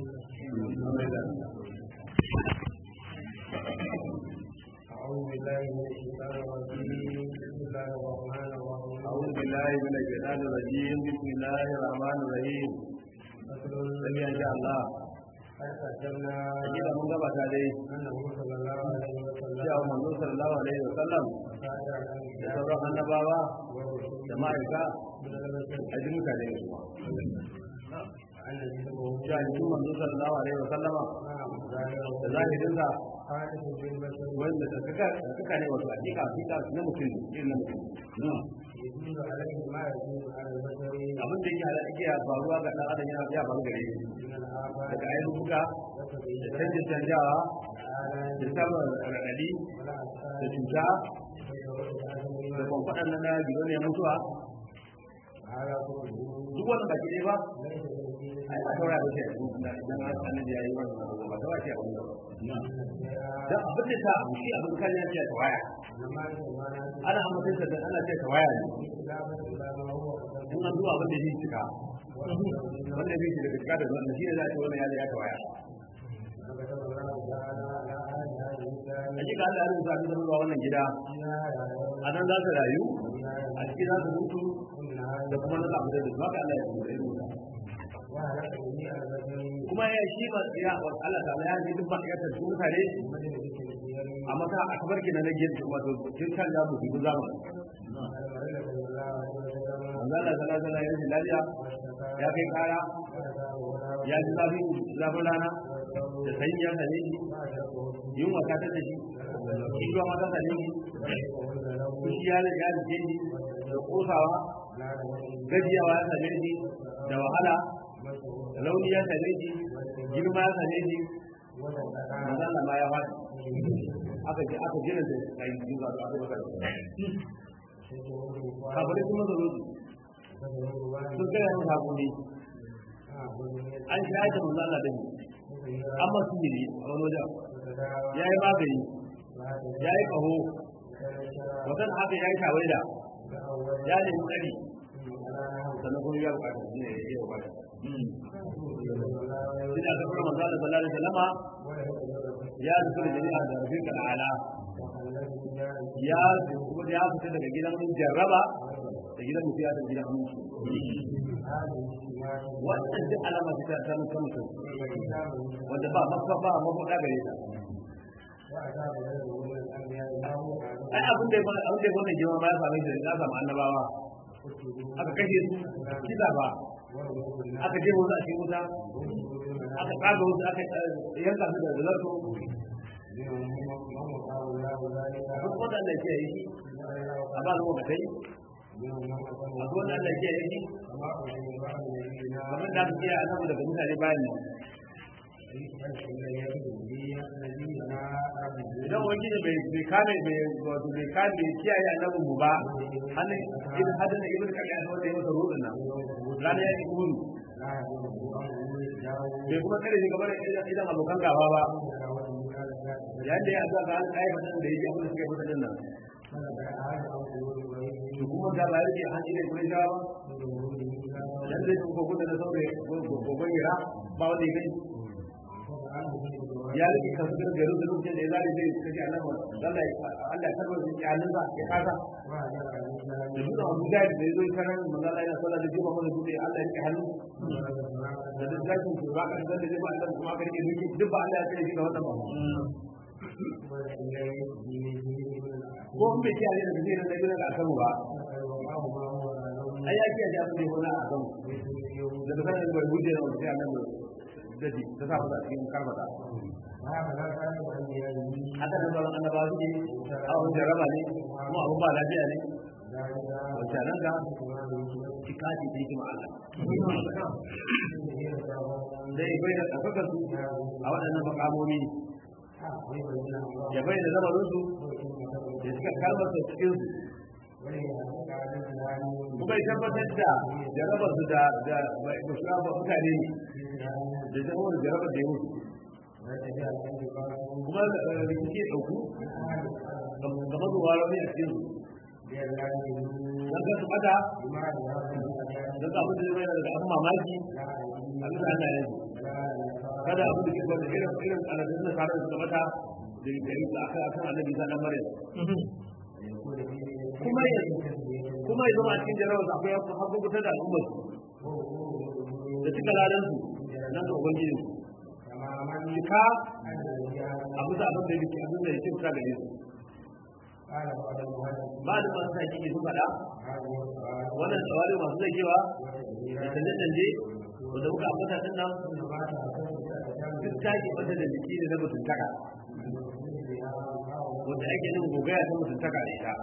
أعوذ بالله من الشيطان الرجيم بسم الله الرحمن الرحيم أعوذ بالله من الشيطان الرجيم بسم الله الرحمن الرحيم فصل sai in sha Allah قد قدمنا hakika mun gabata dai أنه صلى الله عليه وسلم cewa manzo sallallahu alaihi wa sallam ساعد da الأنبياء sauran annabawa والرسل da ma'aika من البشر a ji mutane ne أن جسمه cewa jikin manzo sallallahu alaihi wa sallama نعم da ظاهره zahirinsa خالف بالبشر wanda da suka da suka ne wato hakika hakika na mutum ne irin na mutum يدل عليه ما يدل على البشر abin da yake ala- yake faruwa ga dan adam yana ya faru gare shi من الآفات daga ayyuka da والتغييرات canjin canjawa والآلام da samun raɗaɗi da والأسفار cuta da والتوسل kwamfaɗan nan na gido ne mutuwa على كله duk wannan baki ɗaya ba ليس بالدين ai ba taura da shi a cikin suna idan an annabi ya yi wannan abu ba taura shi a wannan dan abin da ta abu shi abin kan ya ce ta waya ana amince sa dan ana ce ta waya ne in an zuwa abin da shi cika wanda zai shi daga cika da zuwa shi ne za a ce wannan ya ya ta waya a ji ga Allah ya rubuta su zama wannan gida a nan za su rayu a ciki za su mutu da kuma na zaɓi da su haka Allah ya rubuta ya rubuta kuma ya shi ba ya Allah ta ya ji duk ba ya tafi mutane a maka a kamar kina na gefe wato tun kan da mu dubu zaman manzo Allah sallallahu alaihi wasallam ya ji lafiya ya kai kara ya ji zafin zafin rana da sanyi ya same shi yunwa ta tada shi kiwa ma ta same shi kushi ya ya rike shi da kosawa gajiyawa ya same shi da wahala launi ya same shi girma ya same shi manzo Allah ma ya faɗi aka ji aka gina da kai cikin zaɓa aka baka kafare sun maza zo sun gaya yin hakuri an shayar da manzo Allah da ni amma sun yi a wani wajen ya yi magani ya yi ƙaho watan haka ya yi tawaida ya nemi tsari sannan kuma ya bukata shi ne ya yi bukata shi da aka fara manzo Allah sallallahu alaihi wasallama ya rufe da jami'a da rufin ka ala ya kuma ya fita daga gidan jarraba da gidan mutiya da gidan mutu wannan duk alama ce ta samun kan mutum wanda ba mafa ba mafuɗa gare ta ai abin da ya mana abin da ya mana girma ma ya same shi da ya samu annabawa aka kashe su kisa ba aka je wasu a cikin wuta aka kaga wasu aka yanka su da zarto duk wanda Allah ya yi shi a ba zuwa kai a zuwa Allah ya yi shi kamar da aka ce a samu daga mutane bayan nan idan wani ne bai kame bai wato bai kame kiyaye annabin mu ba hannun ibn hadin da ibn kaga wanda ya masa rudin nan rana ya yi gudu bai kuma kare shi kamar idan abokan gaba ba yayin da ya zuwa ga an kai fatan da yake abin da suka yi fatan nan to kuma da ba yake an ile gurin jawa ba dan zai ko gudu da saurayi gogon gira ba wanda ya gani ya rike kan su garin da lokacin da ya zare zai kace annabi Allah Allah ya karbar shi alin ba ya kasa da duk Abu Jahl da yazo karan manzo Allah yana sallah da jiba mana duk Allah ya rike hannu da duk zakin su ba ka da da ba Allah kuma ka rike duki duk ba Allah ya kare shi da wannan ba ko mun bai kiyaye da zai nan da gidan da akan ba ai ya kiyaye abin da ya wani akan da da kan da hujja da sai annabi da shi ta sa fata cikin karbata haka da sauran annaba su ne abin jaraba ne kuma abin ba lafiya ne wacce nan ga cika ce ta hikima Allah zai bai da ɗaukakar su a waɗannan makamomi ya bai da zamaninsu ya suka kalmar su cikin su kuma ya tabbatar da jarabar su da da musulman mutane ne da zama da jarabar da ya mutu kuma rikici ya ɗauku ga mazuwa rauni a cikin don ka su ɓata don ka abin da zai daga abin mamaki a bisa Allah ya yi kada abu da ke da irin irin aladun da sarar da mata da gari da aka akan annabi sa dan maryam kuma ya kuma ya zama a cikin jarabar akwai hakukuta da al'ummar da cika ladan su nan ga ubangiji cika abu da abin da yake abin da yake fita gare su ba da masu sa kike su faɗa wannan tsawari masu zagewa da canje-canje wanda muka ambata din nan duk taki wata da jiki ne na mutuntaka wanda ake yin gogaya ta mutuntaka da ita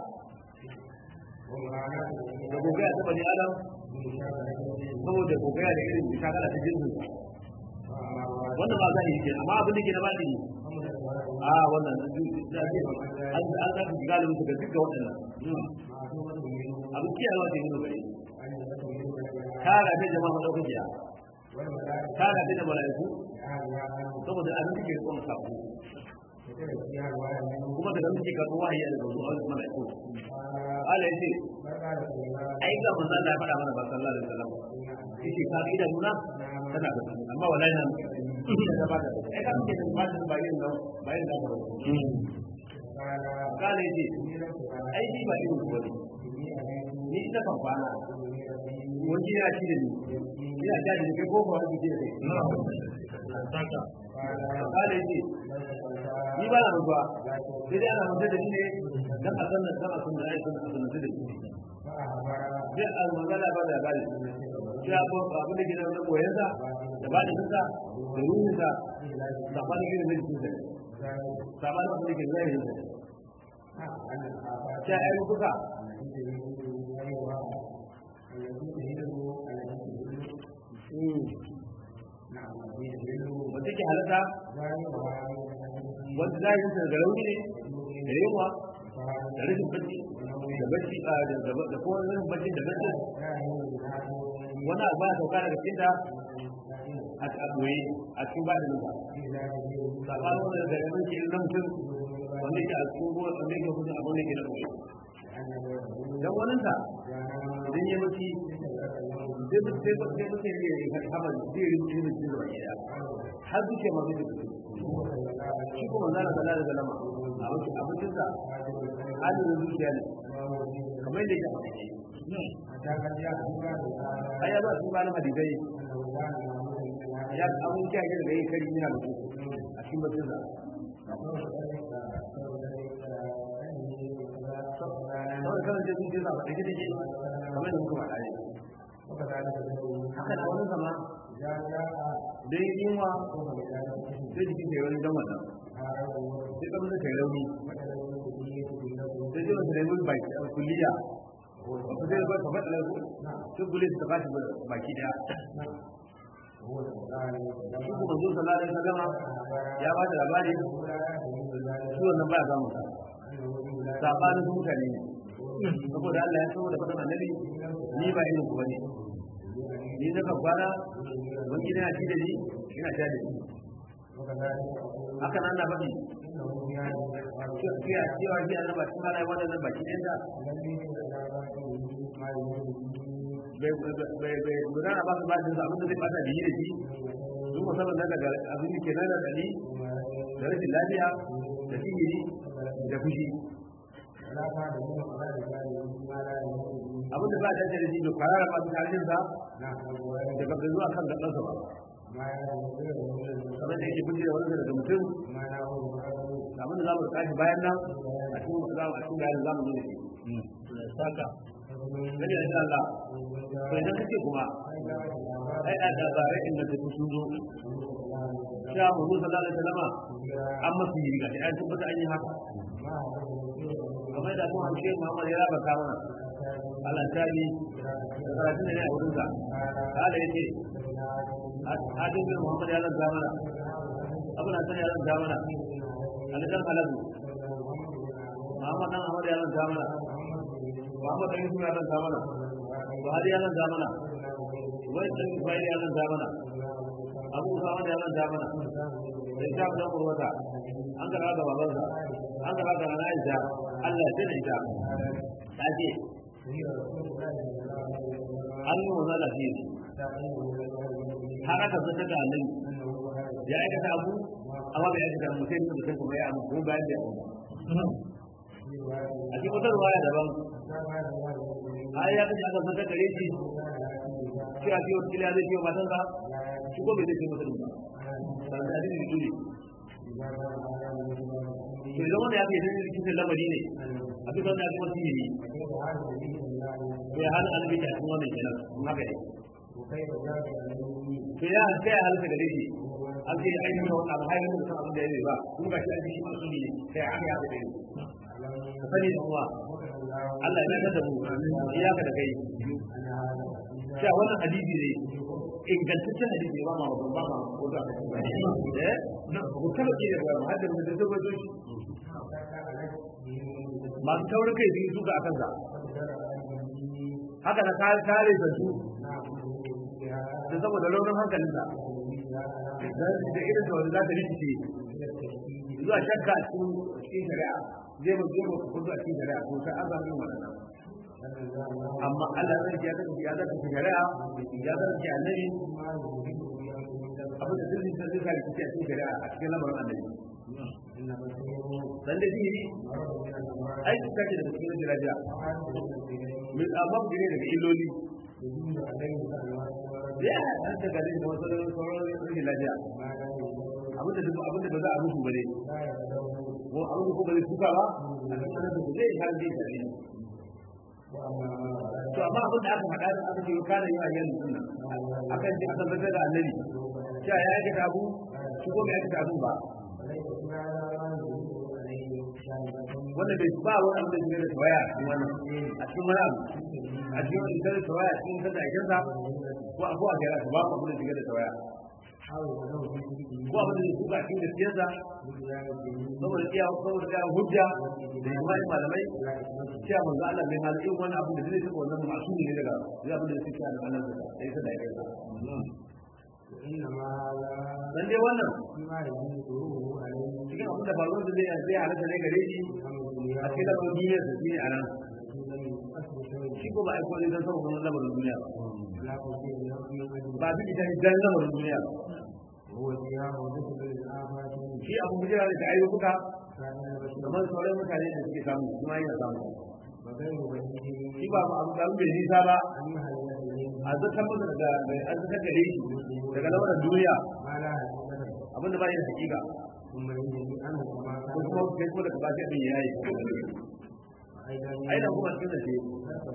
da gogaya ta bani adam saboda gogaya da irin mushakala ta jinsin wannan ba za a yi ke amma abin da ke na ba ne a wannan an an za su galibin su ga duka waɗannan abin kiyayewa ce nuna gare kara ta jama'a madaukakiya kara ta da mala'iku saboda an suke rikon sako kuma daga suke karɓar wahayi daga wasu wani mala'iku Allah ya ce ai ga manzo Allah ya faɗa mana ba sallallahu alaihi wasallam yake ka ga nuna tana da amma wallahi nan da ba da ai ka ce ba da bayin nan bayin da ba kala yace ai ni ba irin ku bane ni ina kan kwana wani ya ci da ni ina ja da kai ko ba wani ji da kai kala yace ni ba na ruwa sai dai ana mutar da ni ne dan a sannan dan a sannan ai sannan a sannan da ni sai a magana ba da bari ya ko abin da gidan na koyansa da ba da kinsa da ruhinsa da ba da gidan na jikinsa sabanin abin da ke zai yi ta ai kuka wata ke halatta wanda za yi da rauni ne da yawa da rashin bacci da bacci da kowa rashin bacci da bacci wani abu ya sauka daga cikin a ɓoye a cikin ba da nufa sabanin wanda da yawan ke na mutum wanda ke a cikin ruwa wanda ke kusa abin da ke na ɓoye don wani ta idan ya mace sai ba sai ba sai ba sai ya kama zai yi ilimin cikin zuwa gida har duke ma zai tafi shi kuma zana zana da zalama abincinsa halin zuciya ne kamar yadda ya ai ya ba su ba na hadisai ya abin kiyaye daga yin kari yana mutu a cikin batunsa saboda kawai sai zuciya ba ɗage take kamar da muka faɗa ne haka da wani sama dai yunwa sai jikin ta yi wani don wannan sai ɗan da ta yi rauni sai ji wata rauni baki a kulliya wata zai ba ta faɗa lagu sai kulle ta ba ta baki ɗaya shi kuma zuwa sallallahu alaihi wasallam ya ba da labari shi wannan baya samun sa sabanin su mutane ne saboda Allah ya saboda faɗin annabi ni ba irin ku bane ni na kan kwana wani gida ci da ni ina sha da ni haka nan na faɗi cewa cewa shi an ba cikin halaye wannan baki ɗin da bai gudana ba su ba jinsa abinda zai bata da yi da shi duk musamman na daga abin da ke nan da ɗali da rashin lafiya da sihiri da fushi abin da ba a dace da shi da kwarara masu karshen sa da gaba zuwa kan gabansa ba kamar da yake fice da wani daga mutum abin da za mu tashi bayan nan a cikin za mu a cikin bayan za mu yi da shi saka gani da Allah to idan kace kuma ai a da bare inda take sun zo sha mu sallallahu alaihi wasallama an masu yi ga an tabbata an yi haka kamar da kuma hamshe Muhammad ya raba ta mana Allah ta yi da karatun da ne a wurin sa Allah ya ce Adin bin Muhammad ya ranta mana Abin Hassan ya ranta mana Ali dan Haladu Muhammad dan Ahmad ya ranta mana Muhammad dan Yusuf ya ranta mana Buhari ya ranta mana Wai dan Ismail ya ranta mana Abu Usama ya ranta mana da ita dan Urwata an kara da babansa an kara da Nana Aisha Allah ya tsare ita ta ce an yi wa zala fiye har aka zata da annabi ya aikata abu amma bai aikata abu sai da mutum kuma ya abu ko bayan da abu a cikin wata ruwaya daban ai ya kace aka saka gare shi cewa shi wata kila zai ce wa matansa shi ko bai zai ce masa ba sanar da hadisi dole to idan wanda ya fi yadda cikin lamari ne a duk wanda ya fi wasu yi to ya hana annabi ta cikin wannan kenan kun haka ne to ya sai ya halitta gare shi an ce ai nuna wannan abu haifar da san abin da ya zai ba kuma ga shi an shi masu ne sai an ya fi ka sani da uwa Allah ya da mu iyaka da kai cewa wannan hadisi ne ingantaccen hadisi ba ma ba ma ko da eh ko kada ki da ba hadda da da zo shi masu taurin kai sun suka akan sa haka na kare kare da su da saboda launin hankalin sa da irin da wanda za ta rikice zuwa shakka cikin cikin shari'a zai ba zai ba ku zuwa cikin shari'a ko sai an zama yin wannan amma Allah zai ya zaka ya zaka shari'a ya zaka annabi abin da zai zai zai rikice a cikin shari'a a cikin lamarin annabi dan da shi ai su kake da cikin jirajiya min amma ku ne daga illoli ya an ta gare da wasu sauran rashin lafiya abin da abin da ba za a musu ba ne ko abin da ko ba zai tuka ba a cikin da zai har zai tare to amma abin da aka faɗa da aka ce kana yi a yanzu sunna akan ji akan zaka da annabi cewa ya yi abu shi ko bai aikata abin ba wanda bai ba wani abu da shi da tawaya a cikin wannan a cikin wani abu a cikin wani da tawaya a cikin sanda aikin sa ko abu a jira ba ku da shiga da tawaya ko abu da shi kuka cikin gaskiyarsa saboda iya saboda iya hujja da imani malamai cewa manzo Allah bai hal in wani abu da zai saka wannan masu ne daga zai abu da suke da Allah da sai sa da aikin sa dan dai wannan cikin abin da faruwar da zai zai halatta ne gare shi a cikin lamarin duniya da shi a nan shi ko ba aiko ne don saboda wannan lamarin duniya ba bi ita dan lamarin duniya shi abu bujira da ayyuka kamar sauran mutane da suke samu kuma yana samu shi ba abu da bai nisa ba a zartar masa daga an zartar gare shi daga lamarin duniya abinda ba yi da hakika ko kuma kai ko daga bashi abin yayi aina kuma cikin da ce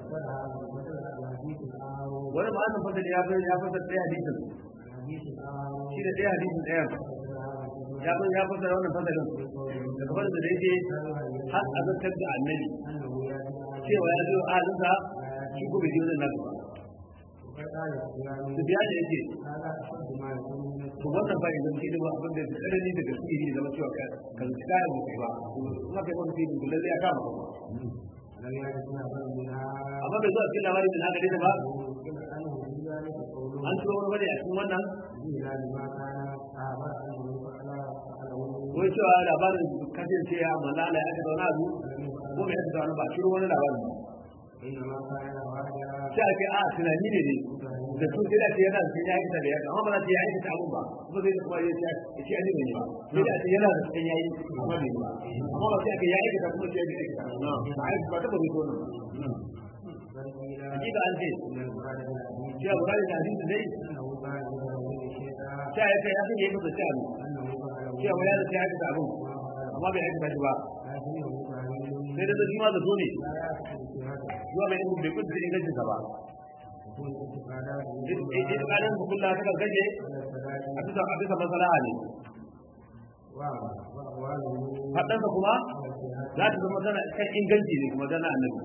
wani ba an fasa ya ya fasa ɗaya hadisin shi da ɗaya hadisin ɗaya ya fasa ya fasa wannan fasalin daga fasa da yake har a zartar da annabi cewa ya zo ahalinsa shi ko bai ji wajen nasu ba su biya da yake to wannan ba idan shi ba abin da ya tsanani daga su yi zama cewa kan kayan mutu ba kuma kai wani fiye da lalle ya kama ba amma bai zo a cikin labarin da na gare ta ba an turo wani bane a cikin wannan wai cewa labarin kasance ya malala ya aka zauna abu ko mai aka zauna ba turo wani labarin sai ake a tunani ne ne da su sai da ce yana da ya aikata da ya amma ba za ta yi aikata abun ba kuma zai kuma ya ce ya ce ani ne ba sai da ce yana da cikin yayi amma bai ba amma ba sai ake ya aikata kuma sai ya aikata ba ai ba ta ba ko nan hakika an ce cewa bukari da hadisi dai ta ya kai ya fi yi masa cewa cewa ya da ta aikata abun amma bai aikata shi ba sai da zai ma zato ne zuwa bai bai kudu da ingancinsa ba ita ƙarin hukunta ta gaje a bisa a bisa masalaha ne faɗansa kuma za ta zama tana kan inganci ne kuma tana annabi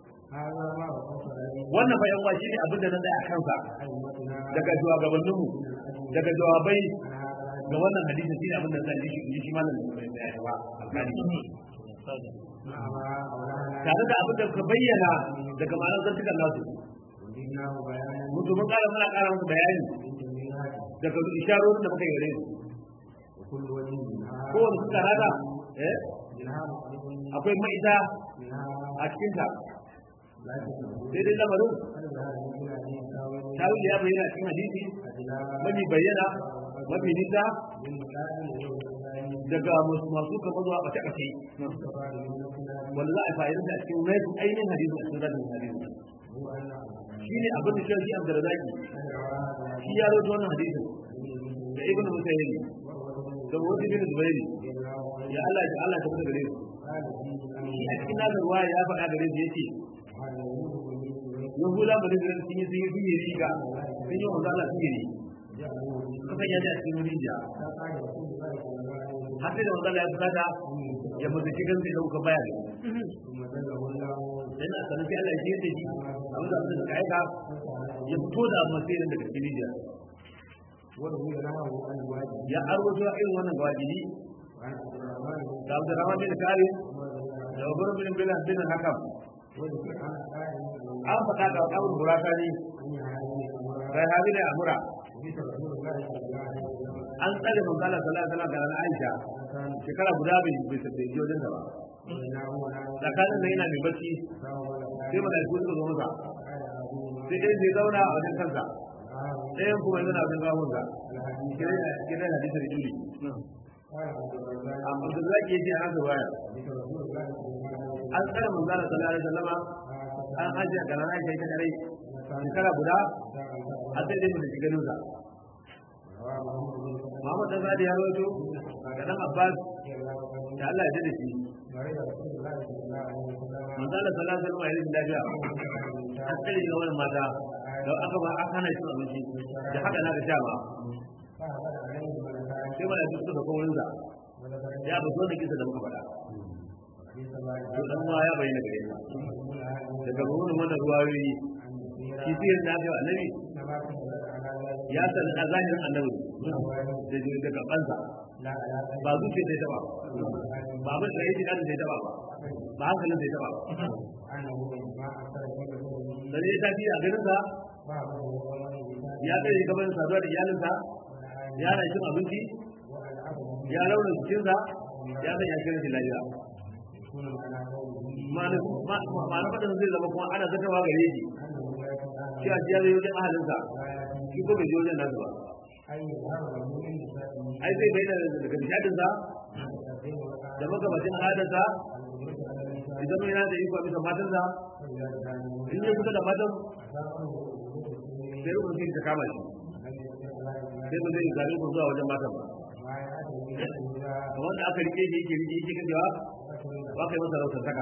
wannan bayan wa shine abin da na tsaya kansa daga shugabanninmu daga jawabai ga wannan hadisi shine abin da zan shi shi malam da ya ba alƙali tare da abin da ka bayyana daga ma'anar zantukan nasu mutu mun kara muna kara musu bayani daga isharorin da muka yi gare su kowane suka rada eh akwai ma'ita a cikinta sai dai lamarin tawil ya bayyana cikin hadisi mafi bayyana mafi nisa من مكان يوم الثاني daga masu kamar zuwa ɓace ɓace مستفاد من نفسنا wanda za a fa'idar da a cikin mai ainihin hadisi a cikin radin hadisi هو أن shi ne abin da shi abdurrazaki أن وراء shi ya rawaito wannan hadisin da ibn musayyib da wani bin zubairi ya Allah ya Allah ta gare su قال فيه أن shi a cikin nazar ruwa ya faɗa gare su yace هذا يوم من yahuda ba da sun yi sun yi sun yi riga sun yi manzo Allah sun yi جعلوا suka sanya shi a cikin rijiya فقال رسول الله صلى الله عليه وسلم har sai da manzo Allah ya fusata ya mutu cikin sai dauka bayani ثم دله الله dan a sanin sai Allah ya ce shi abin da abin da suka aika ya fito da masirin daga cikin rijiya وروي له عن الواجب ya arwato irin wannan wajibi وعن عبد الرحمن بن da Abdurrahman bin Kari عمر بن da Umar bin bin bin Hakam وذكر عن قائل an faɗa da Abu Burakani أن هذه الأمراء sai Habi da Amura حديث رسول الله صلى الله عليه وسلم an tsare manzo Allah sallallahu alaihi wasallam da Nana Aisha كان shekara guda bai bai bai je wajen ta ba بينه وبين tsakanin nan yana mai bacci فهو sai malaiku suka zo masa قال أبوهما sai dai sai zauna a wajen kansa قال ɗayan kuma yana wajen gawunsa الحديث kiran hadisin Juli قال عبد الرزاق amma da zaki yace an ga waya حديث رسول الله صلى الله عليه وسلم an tsare manzo Allah sallallahu alaihi wasallama an ajiye da Nana Aisha ita kare shekara guda har sai dai mutum ganin sa رواه محمد بن Muhammad dan Sadi ya rawaito da dan Abbas da Allah ya dade shi مريض رسول الله صلى الله عليه وسلم manzo Allah sallallahu alaihi wasallam ya yi lafiya an tsare ga wannan mata da aka ba aka hana shi abinci da haka na ga sha ba فأخذ عليه ملكان sai malaiku suka kawo wurin sa ولقد ya ba zo da kisa da muka faɗa حديث الله to dan uwa ya bayyana gare ni يقول هذا daga wurin wannan ruwayoyi عن shi كثيرا sai da ga annabi كما كتبت على ذلك ya san a zahirin annabi الأوائل da ji daga kansa لا على ذلك ba zuciya sai ta ba ba abin da yake kan sai ta ba ba hankalin sai ta ba أنه ما أثر في بدنه dan ya tafi a ganin sa بعضه ومن بذلك ya kai gaban saduwa da iyalinsa ya na cin abinci والعبد ya launa jikinsa ya san ya kira shi lafiya يكون على قوله ma'ana faɗin zai zama kuma ana zakawa gare shi أنه لا يتعامل shi a jiya zai wajen ahalinsa ولا shi ko bai je wajen nasu ba أي يظهر له من نسائه ai zai bayyana daga nishadinsa تقديم da magabacin al'adarsa الوجود على النساء idan yana da iko a bisa matansa فإذا كانوا in ya kusa da matan أثاره وجود السنين sai rukun sai ta kama shi لم يستطع الله sai ba zai zaɓi ku zuwa wajen matan ba ما يأتي به الهدى kamar da aka rike shi yake rike yake kajewa ba kai masa rautar saka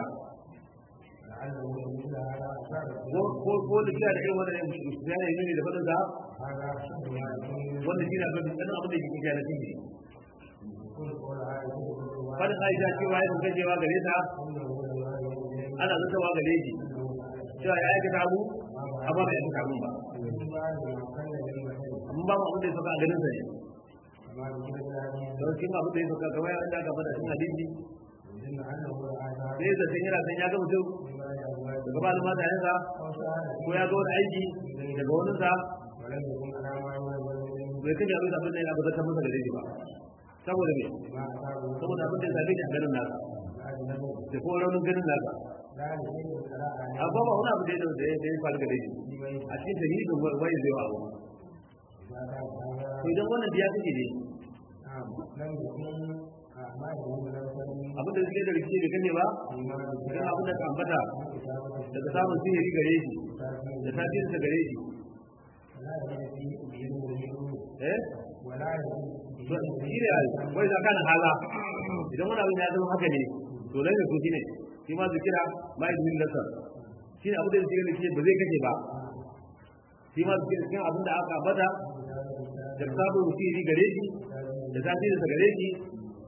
لعله مثل هذا أثار ko ko ko da kira da irin wannan ya ne ne da fadin sa هذا شد ما يكون wanda shi na fadin sanin abin da yake kiyaye shi ne كل قول هذا كله fadin Aisha cewa ya kuka cewa gare ta أنه لا يوجد ana zatawa gare shi cewa ya aikata abu amma bai aikata abun ba من بعد ما كان للبشر amma ba mu abin da ya saka a ganin sa ne كما ذكر في الحديث don shi ma abin da ya saka kamar yadda aka faɗa cikin hadisi يدل أنه الآثار sai da san yana san ya ga mutum فيما يزواج daga ba almata yansa أو شاهد ko ya ga wani aiki daga wani sa ولم يكن على ما يولد منه bai kaje abin da abin da ya abu zata masa gare shi ba saboda me ما أصابه saboda abin da ya same shi a ganin nasa أجنبه da kuma raunin ganin nasa لا لشيء فلا أعلم amma ba wani abu da ya da ya da ya faru gare shi a cikin dalilin wani zai wa abu ما كان هذا to idan wannan biya kake ne نعم لم يكن ما يقول له سليم abin da suke da rikici da kane ba فيما idan abin da ka ambata كتابة daga samun sihiri gare shi da التأثير tasirin sa gare shi ولا يجد فيه بإذنه eh ولا يجد to shi ne ai wai da kana hala idan wani abin ya zama haka ne to lalle ko shine shi ma zikira ma idin lasa shi ne abin da yake da ba zai kace ba shi ma zikira cikin abin da aka ambata da samun sihiri gare shi da tasirin sa gare shi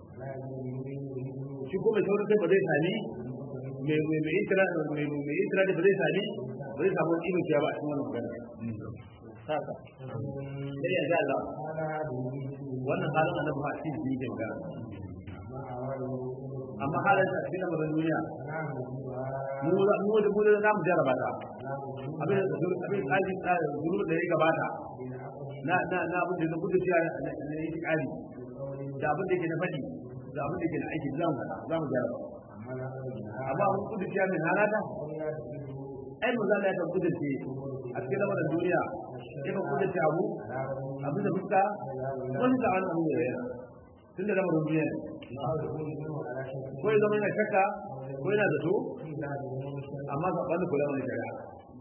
shi kuma sauran sai ba zai sami mai mai mai itira mai mai itira da ba zai sami ba zai samu ibn ciya ba a cikin wannan magana haka sai ya ga Allah wannan halin annabi ba shi ne yake magana amma halin da cikin lamarin duniya mu da mu da mu da zamu jarraba ta abin da abin kali da zuru da ya gabata na na na abin da na gudu ciya na yake kali da abin da yake na fadi da abin da yake na aiki zamu zamu jarraba amma mun gudu ciya min halata ai mu zalla ta gudu ce a a cikin lamarin duniya ya kan kuɗa ta abu abin da fuska wani ta wani abu ya yana tun da lamarin duniya ko ya zama yana shakka ko yana zato amma ka ɓanda kula wani shari'a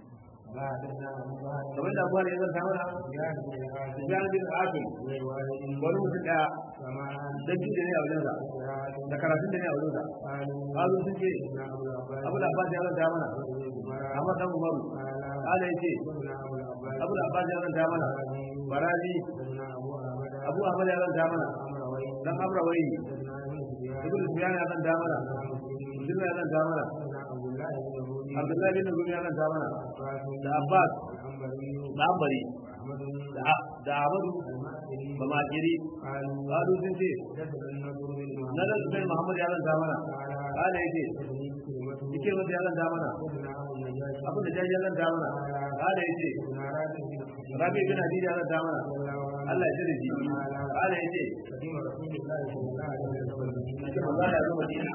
kamar da abuwa ne zan ta mana Sufyan bin Asim wani mutum ɗaya dan jin ne a wajensa da karatun da ne a wajensa kazo sun ce abu da abbas ya zanta mana amma dan umaru kala yace abu da abbas ya zanta mana barazi abu ahmad ya zanta mana dan amrawai ibn sufyan ya zanta mana ibn ya zanta mana abdullahi bin zubair ya zanta mana da abbas da ambari da ahmadu ba makiri kalu sun ce na da sai muhammad ya zanta mana kala yace yake wanda ya zanta mana abin da jaji ya zanta mana kala yace rabi bin hadid ya zanta mana Allah ya jira ji kala yace ake manzo ya zo madina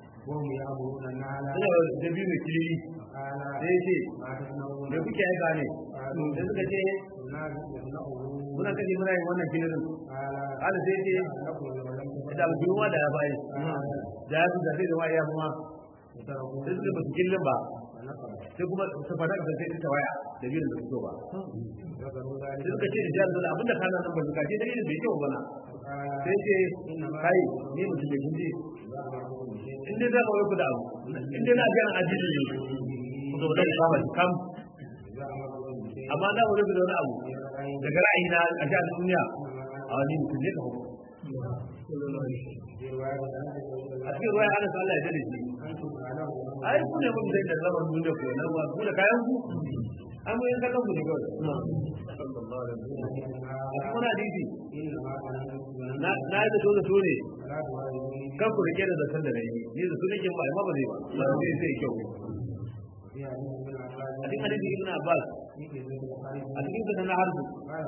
Ina da biyu mai kiri sai ce da kuke aika ne da suka ce muna kaje muna yin wannan kilirin ala sai ce da abu wa da ya bayi da ya da sai da waya kuma sai suka ba su kilin ba sai kuma su fada da sai ta waya da biyu da su ba sai suka ce da da abinda kana nan ba su kace da yin bai kyau bana sai ce kai ni mutum da kinji in dai za ka wai ku da abu in dai na ga an ajiji ne ku zo da kama kam amma na wani da wani abu daga ra'ayi na a jihar duniya a wani mutum ne ka hukun a cikin ruwa ana sa Allah ya dade shi ai ku ne mun da zaman duniya ko nan ba ku da kayan ku an mu yanka kan mu ne kawai a cikin hadisi na na yi da to da to ne kan ku rike da zaton da nayi ni da su nake ba amma ba zai ba sai sai kyau a cikin hadisi ibn Abbas a cikin sa na harbu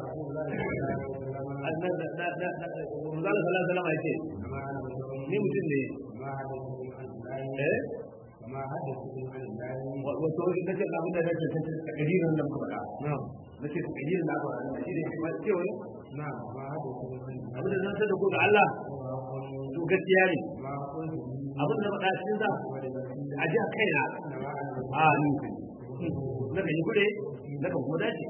Manzala sallallahu alaihi wasallam yace ni mutum ne eh wato in kace abin da nake tace takdirin da muka faɗa nace takdirin da aka faɗa shi ne kuma cewa abin da zan da ko ga Allah to gaskiya ne abin da faɗa cikin sa a ji a kaina a ni na kan yi kuɗe na kan kuma dace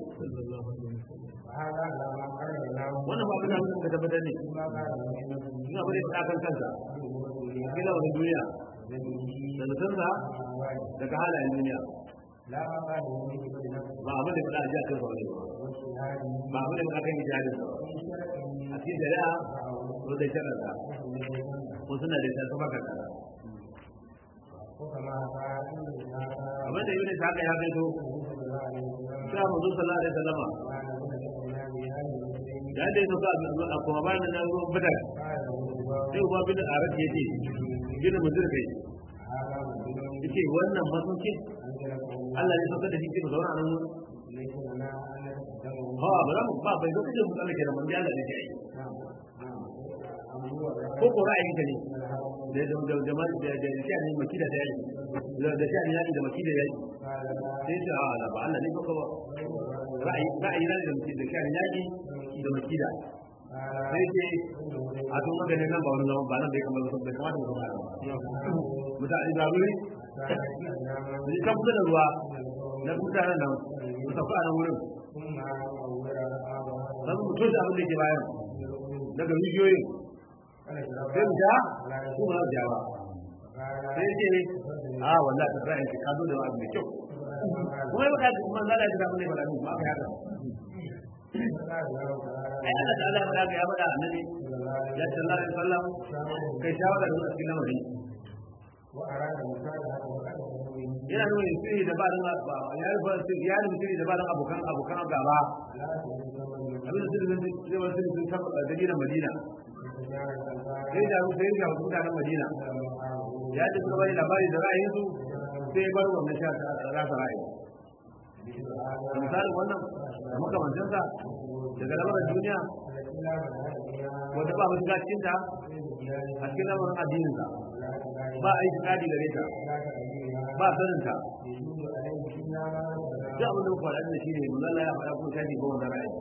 wannan ba abin da muka tabbatar ne ina bari faɗa kan kansa cikin lamarin duniya da nufinsa daga halayen duniya ba abin da faɗa a jiya kan saurari ba abin da faɗa kan ijihadin sa a cikin shari'a ko da shari'a ko suna da shari'a kuma kan kasa abin da yunus haka ya kai to sai mazu sallallahu alaihi wasallama da yadda ya sauka a kuma bayan nan ruwan badar sai uba bin arat ya ce bin mutum kai yace wannan masaukin Allah ya sauka da shi ke zauna nan ha ba za mu ba bai zo kace mu Allah ke da mun Allah ne kai ko ko ra'ayin ka ne da da da ma da da shi ne makida da yayi da da shi ne da makida yayi sai ce a la ba Allah ne ko ba ra'ayi ra'ayi ne da makida da shi ne yayi da makida sai ce a tun magana nan ba wani zaman ba nan bai kamar da bai kamata mu zama mutane da wuri su kan kusa da ruwa na mutanen nan su tafi a nan wurin sai mu toshe abin da ke bayan daga rijiyoyin sai mu ja su ma ja ba sai ce a wallahi ta zai ka zo da abu mai kyau kuma ya faɗa kuma zala ya faɗa mun ba da ba ka haka ai Allah ta'ala ya faɗa ya faɗa annabi ya sallallahu alaihi wasallam kai shawara da cikin lamari yana nuna sirri da ba da ba ya rufa ya rufa sirri da ba da abokan abokan gaba abin da sirri zai wani sirri sun kafa da dalilin Madina sai da rufa sai da mutanen Madina ya ce suka bari labari da ra'ayinsu sai ya bar wannan sha rasa ra'ayi misalin wannan da makamancinsa daga lamarin duniya wanda ba mutu cikin ta a cikin lamarin addininsa ba a yi tsadi gare ta ba sanin ta duk abin da muka faɗa da shi ne mun Allah ya faɗa kuma shafi ko wanda ra'ayi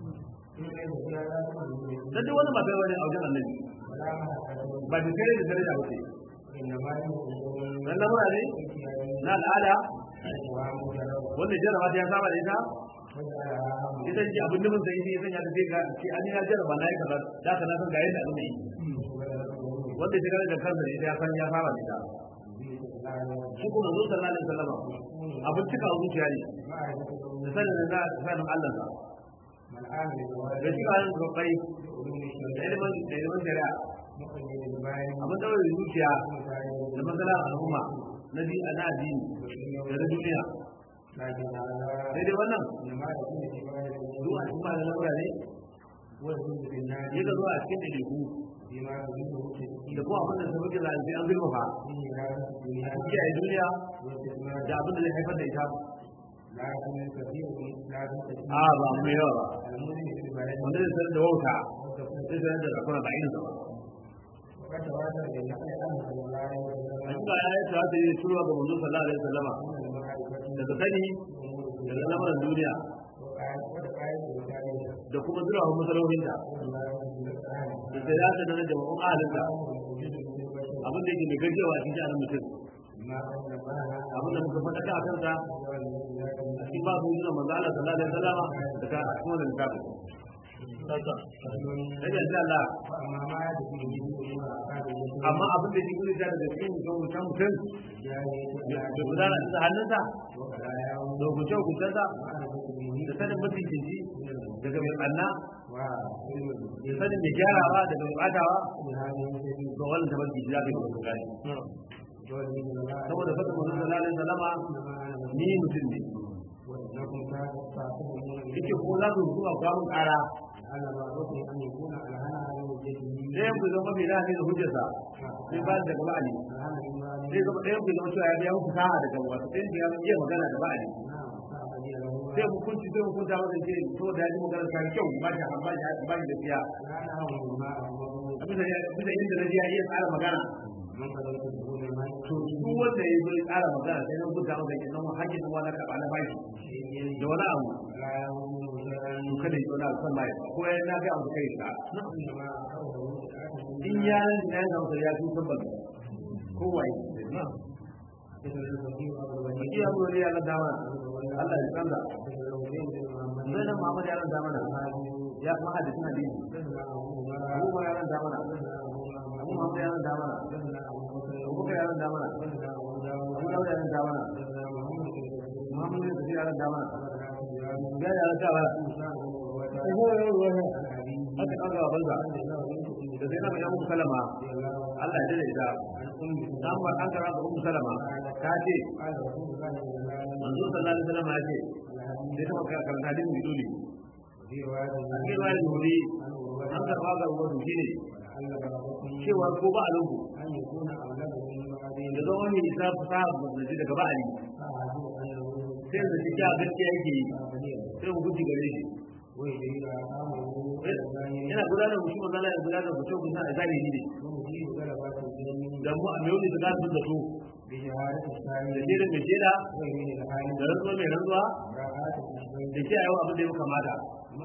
dan duk wani ba kai wani a wajen annabi ba da kare da daraja ba ce dan lamura ne na al'ada wanda jarraba ta ya saba da ita ita ce abin da mun sai ne sanya da zai ga ce an ya jarraba na yi kaza da ka na san ga yadda abin yi wanda ya gane da kansa ne ya san ya saba da ita shi kuma zo sallallahu alaihi wasallam abin cika zuciya ne da sanin da sanin Allah sa da shi ba yin gabbai da ilimin da ilimin shari'a abin da wani zuciya da matsala al'umma na bi a na addini da na duniya sai dai wannan zuwa cikin ba da lamura ne ya ga zuwa cikin ɗaiɗaiku da kuma abin da sun fi zalunci an zurfafa kiyaye duniya da abin da zai haifar da ita a ba mu yawa ba wanda zai sanar da wauta zai sanar da zakuna ba irin ba hakika ya yi tawata yi turuwa ga manzo sallallahu alaihi wasallama daga sani daga lamarin duniya da kuma zurawa masarautinta da sai ya ta da jama'un ahalinta abin da yake mai gajewa a cikin jarin mutum abin da muka faɗa a kansa a cikin babu yi manzo Allah sallallahu alaihi wasallama da ka a cikin wannan littafin Rage Allah amma abin da shi kuma daga cikin mutum mutum mutum da gudana da hannunsa da hukunce hukuncensa da sanin mutuncinci daga mai ɓanna da sanin mai gyarawa daga mai ɓatawa ga wannan tabar ki ya bai kuma gani saboda fata mutum sallallahu alaihi wasallama ni mutum ne yake ko za su zuwa kwamun ƙara ɗayan ku zama mai lafi da hujjarsa sai ba da gaba ne sai zama ɗayan ku zama cewa ya biya muku sa'a daga wasu ɗayan ku ya iya magana da ba'ali sai hukunci sai hukunta masa ce to da ya ji magana ta kyau ba shi ba shi ba shi da fiya bisa inda na ji ya iya tsara magana to su wanda ya zo ya tsara magana sai na hukunta masa ke nan hakkin kuma na karɓa na bashi da wani abu to kada ya zauna kan mai ko ya na ga abu kai sa in ya nan ya zama ya fi sabban ko wai Baki abu ne ya nan dama Allah ya canza sai nan Muhammad ya nan dama ya kuma hadisin hadisi Abu ma ya nan dama Abu Muhammad ya nan dama Abu Bakar ya nan dama Abu Dawud ya nan dama Muhammad ya nan dama ya ya nan dama haka kan gaba banza da sai na ga muku salama Allah ya dade ita dan ba an kara ga muku salama ta ce manzo sallallahu alaihi wasallam ya ce sai ta maka karanta din biduli a cikin wani wuri an karba ga wato shine cewa ko ba a lungu da zama mai isa fasaha da ji daga ba'ali sai da shi ya gaskiya yake yi sai mu guji gare shi yana gudanar da mutum zala ya gudanar da mutum kusa a zahiri ne da mu a mai da gasu da su da shaida mai shaida da rantsuwa mai rantsuwa da ke a yau abin da ya kamata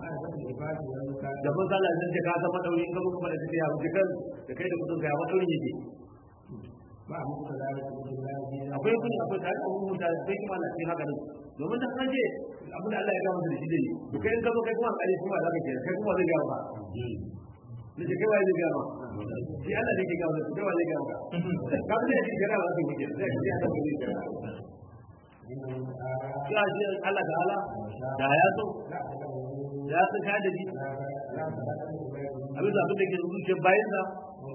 da mun zala zan ce ka san madauri in ka muka fada tafiya wuce kan da kai da kudin ka ya madaurin yake akwai kudi akwai tare da mun da akwai kuma na cikin haka nan domin da kan ce abin da Allah ya gama da shi dai to kai in ka zo kai kuma alƙali kuma za ka ce kai kuma zai gama ne ce kai wai zai gama shi Allah ne ke gama da kai wai zai gama ka bi da shi gara ba su wuce sai ka ji Allah ne ke ya shi Allah ta'ala da ya so ya san ka da shi abin da abin da ke zuciyar bayan sa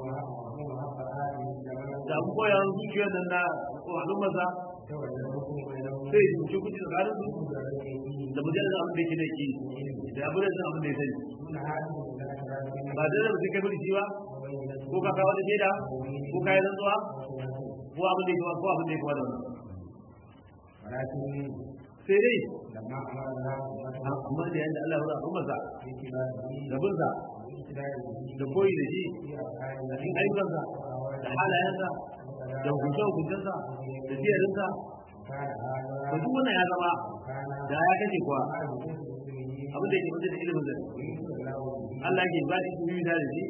da abu koyan zuciyar nan na al'ummarsa sai yi ce kuci tsakanin su da mujallar abin da yake da ke da abin da abin da ya sani ba da zai kai mulki ba ko ka kawo da shaida ko ka yi rantsuwa ko abin da ya ko abin da ya kawo da wannan sai dai amma da yanda Allah ya rahama masa da bunsa da koyi da shi da cikin ayyukansa da halayensa da hukunce hukuncensa da jiyarinsa to duk wannan ya zama da ya kace kuwa abin da yake mutu da ilimin da Allah ke ba shi biyu da shi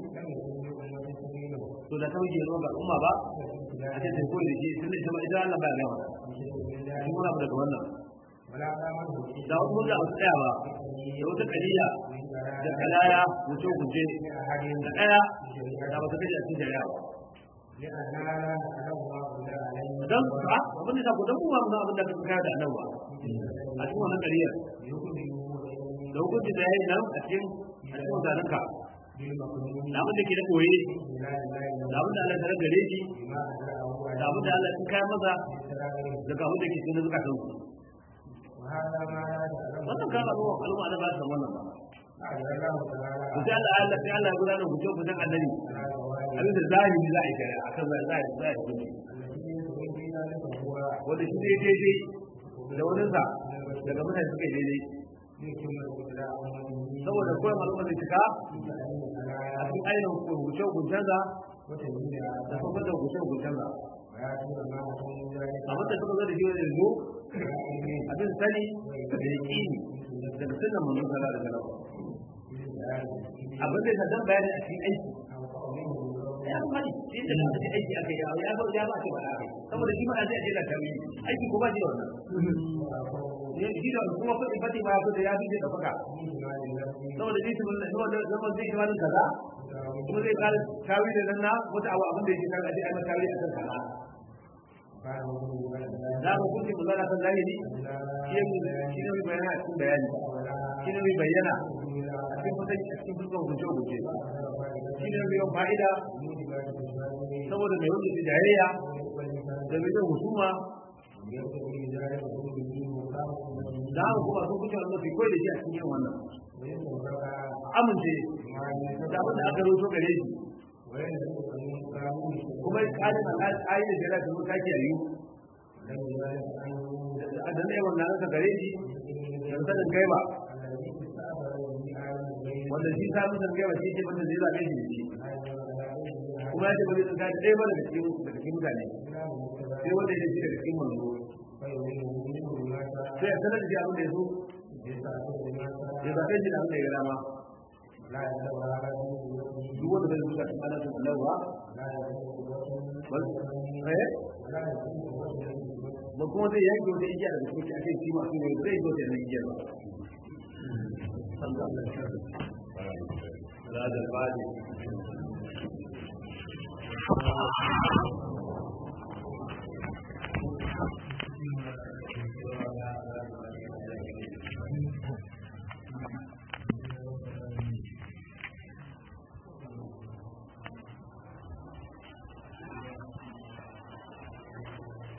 to da tauke zo ga umma ba a ce sai koyi da shi tun da ita ita Allah ba ya gama shi muna mu daga wannan da wasu wanda ba su tsaya ba da wata kaliya da kalaya wuce guje da ɗaya da ba su kashe a cikin shari'a ba don a abin da ta ku don kuma mun abin da ka kaya da annabawa a cikin wannan kariyar da hukunci da yayi nan a cikin a cikin zanenka da abin da ke da koye da abin da Allah ta gare shi da abin da Allah ya kaya masa daga abin da ke cikin zukatan su wannan kan abu al'umma da ba su wannan ba to sai Allah Allah sai Allah ya gudanar hujjo hujjan annabi abin da zahiri za a yi shari'a akan zahiri za a yi hujji wanda shi dai daidai da wani sa daga mutane suka yi daidai saboda koyon al'umma zai cika a cikin ainihin hukuncen hukuncensa da kuma da hukuncen hukuncensa abin da suka zo da shi wani yanzu abin sani da ya ƙi daga sunan manzon sallah da sallah abin da ya dan bayani a cikin aiki ya mani shi da da ake aiki aka yi ya ba ya ba ce ba saboda shi ma zai je da tawi aiki ko ba ji wannan ne shi da kuma kudi fati ba ko da ya bi da faka saboda shi sun da saboda zaman zai kira da kaza kuma zai kare tawi da nan na wata abu abin da yake kan aje ai tawi akan kaza da ba kun ce bazara kan zahiri shi ne shi ne bayyana a cikin bayani shi ne bayyana a cikin fatan a cikin dukkan hukunce hukunce shi ne mai fa'ida saboda mai wuce jayayya da mai yin husuma da haka kuma sun kuce wannan fi koyi da shi a cikin yin wannan amince da abin da aka roto gare shi kuma kalin al'ayi da jira da mun sake yayu a da ne wannan aka gare shi da sanin gaiba wanda shi samun sanin gaiba shi ce wanda zai zaɓe shi da shi kuma ya ce ba zai tsinka da ɗaya ba daga cikin daga cikin mutane sai wanda ya ce daga cikin manzo sai ya sanar da shi abin da ya so ya zaɓe shi da abin da ya dama duk wanda bai zuka cikin alaƙa da lawa ba kuma zai yanke wata igiya daga cikin ake shi masu ne zai zo da igiya ba هذا الفادي